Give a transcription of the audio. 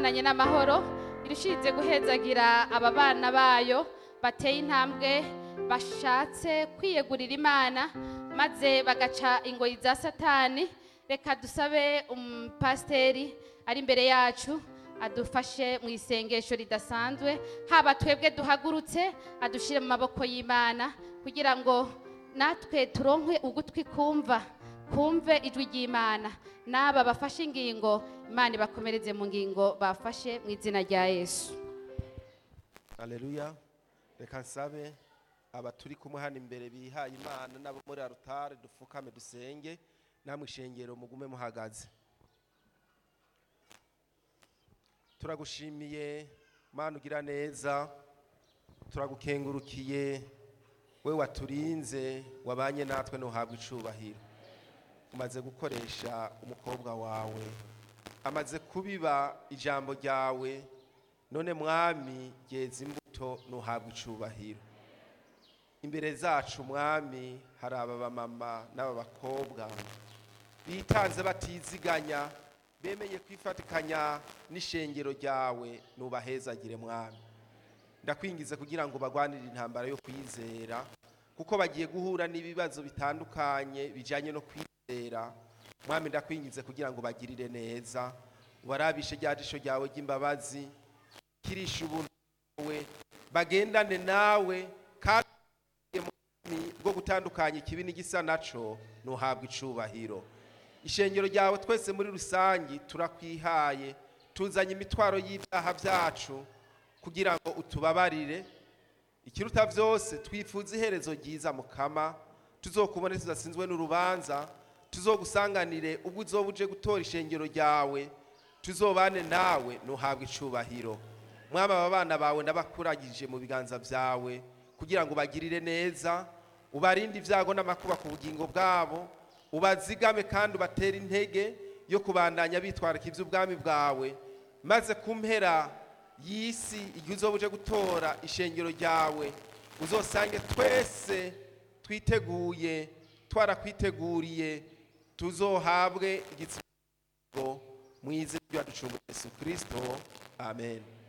imana nyine amahoro irushirize guhezagira aba bana bayo bateye intambwe bashatse kwiyegurira imana maze bagaca ingoyi za satani reka dusabe umupasiteri ari imbere yacu adufashe mu isengesho ridasanzwe haba twebwe duhagurutse adushyire mu maboko y'imana kugira ngo natwe turonke ugutwi kumva kumve ijwi ry'imana n'aba bafashe ingingo imana ibakomereze mu ngingo bafashe mu izina rya yesu Aleluya reka nsabe aba turi kumwe hano imbere bihaye imana n'abo muri arutare dupfukame dusenge namwe ishengero mugume muhagaze turagushimiye mana ugira neza turagukengurukiye we waturinze wabanye natwe ntuhabwe icubahiro umaze gukoresha umukobwa wawe amaze kubiba ijambo ryawe none mwami geza imbuto ntuhabwe icubahiro imbere zacu mwami hari aba bamama n'aba bakobwa bitanze batiziganya bemeye kwifatikanya n'ishengero ryawe nubahezagire mwami ndakwingize kugira ngo bagwanire intambara yo kwizera kuko bagiye guhura n'ibibazo bitandukanye bijyanye no kwizera mwami ndakwingize kugira ngo bagirire neza ubarabishe rya jisho ryawe ry'imbabazi kirisha ubuntu bwawe bagendane nawe kandi mwami bwo gutandukanya ikibi n'igisa naco ntuhabwe icubahiro ishengero ryawe twese muri rusange turakwihaye tuzanye imitwaro y'ibyaha byacu kugira ngo utubabarire ikiruta byose twifuza iherezo ryiza mukama tuzokubone tudasinzwe n'urubanza tuzogusanganire ubwo uzoba uje gutora ishengero ryawe tuzobane nawe ntuhabwe icubahiro mwaba aba bana bawe ndabakuragije mu biganza byawe kugira ngo bagirire neza ubarinde ibyago n'amakuba ku bugingo bwabo ubazigame kandi ubatere intege yo kubandanya bitwarika iby'ubwami bwawe maze ku mpera y'isi igihe uzoba uje gutora ishengero ryawe uzosange twese twiteguye twarakwiteguriye tuzohabwe igitsina mu izina rya ducungu Yesu Kristo amen